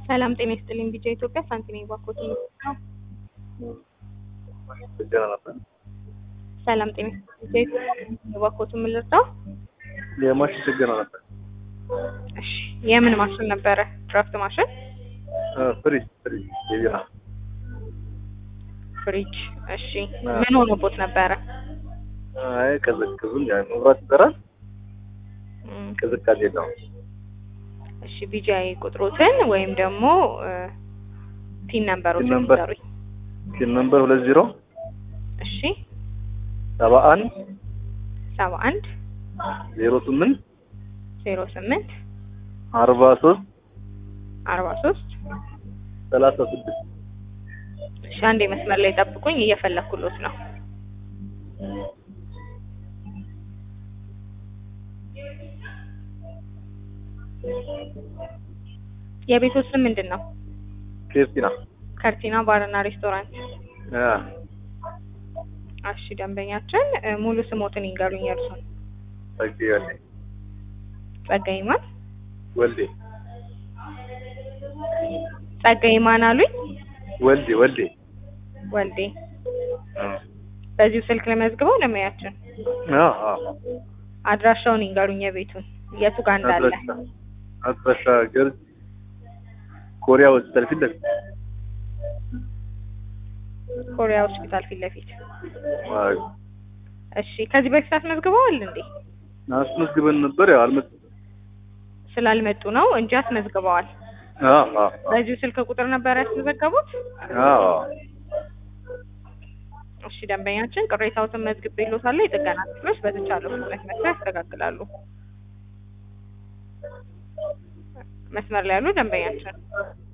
ሰላም ጤና ይስጥልኝ። ቢጃ ኢትዮጵያ ሳንቲኔ ባኮት ነው። ችግር ነበር። ሰላም ጤና ይስጥልኝ። ቢጃ ኢትዮጵያ ባኮት የምልርዳው የማሽን ችግር ነበር። እሺ፣ የምን ማሽን ነበረ? ድራፍት ማሽን፣ ፍሪጅ ፍሪጅ የቢራ ፍሪጅ። እሺ፣ ምን ሆኖቦት ነበረ? አይ ቀዘቅዙም ያ መብራት ይበራል፣ እም፣ ቅዝቃዜ የለውም። እሺ፣ ቢጃይ ቁጥሮትን ወይም ደግሞ ፒን ነምበሮችን ፒን ነምበር። ይዘሩኝ። ሲል ነምበር ሁለት ዜሮ እሺ፣ ሰባ አንድ ሰባ አንድ ዜሮ ስምንት ዜሮ ስምንት አርባ ሶስት አርባ ሶስት ሰላሳ ስድስት እሺ፣ አንዴ መስመር ላይ ጠብቁኝ፣ እየፈለኩሎት ነው። የቤቶት ስም ምንድን ነው? ኬፍቲና ከርቲና ባርና ሬስቶራንት። እሺ ደንበኛችን እ፣ ሙሉ ስሞትን ይንገሩኝ። የእርሱን ጸጌ ወልዴ ጸጋይ ማን ወልዴ ጸጋይ ማን አሉኝ? ወልዴ ወልዴ ወልዴ። በዚሁ ስልክ ለመዝግበው ለሙያችን አዎ አዎ አድራሻውን ይንገሩኝ። የቤቱን የቱ ጋር እንዳለ አድራሻ አድራሻ ገርጅ ኮሪያ ሆስፒታል ፊት ለፊት ኮሪያ ሆስፒታል ፊት ለፊት። አዎ እሺ ከዚህ በፊት አስመዝግበዋል እንዴ? አስመዝግበን ነበር ያው አልመጣም ስላልመጡ ነው እንጂ አስመዝግበዋል። አዎ አዎ በዚሁ ስልክ ቁጥር ነበር ያስመዘገቡት? አዎ እሺ ደንበኛችን ቅሬታዎትን መዝግቤልዎታለሁ። የጥገና ክፍሎች በተቻለው ፍጥነት መጥተው ያስተካክላሉ። መስመር ላይ ያሉ ደንበኛችን